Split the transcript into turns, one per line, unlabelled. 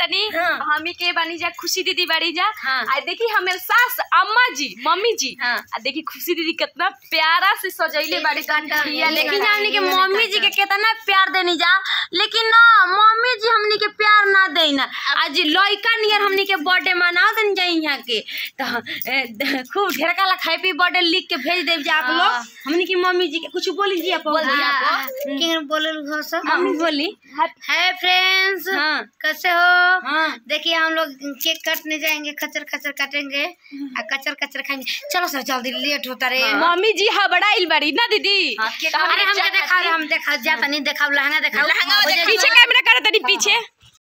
तनी
हाँ।
हमी के बानी जा खुशी दीदी बाड़ी जा
हाँ।
आ देखी हमें सास अम्मा जी मम्मी जी
हाँ।
आ देखी खुशी दीदी कितना प्यारा से सजैले बाड़ी तन ठिया
लेकिन
लेकिन
हमनी के मम्मी जी के कितना प्यार देनी जा लेकिन ना मम्मी जी हमनी के प्यार ना दे ना आज लइका नियर हमनी के बर्थडे मनाओ देन जाई यहाँ के तो ए, द- खूब ढेर का हैप्पी बर्थडे लिख के भेज देव जा आप
हाँ।
लोग हमनी की मम्मी जी के कुछ बोली जी आप
बोल दी आप
किंग बोलल हो सब
हम बोली
हाय फ्रेंड्स
हाँ
कैसे हो
हाँ
देखिए हम लोग केक काटने जाएंगे खचर खचर काटेंगे और कचर कचर खाएंगे चलो सर जल्दी लेट होता रे
मम्मी जी हबड़ाइल बाड़ी ना दीदी
हाँ, के-
तो
अरे
हमके
हमके
जा-
देखा हम देखा जाता नहीं देखा लहंगा देखा
पीछे कैमरा करे तनी पीछे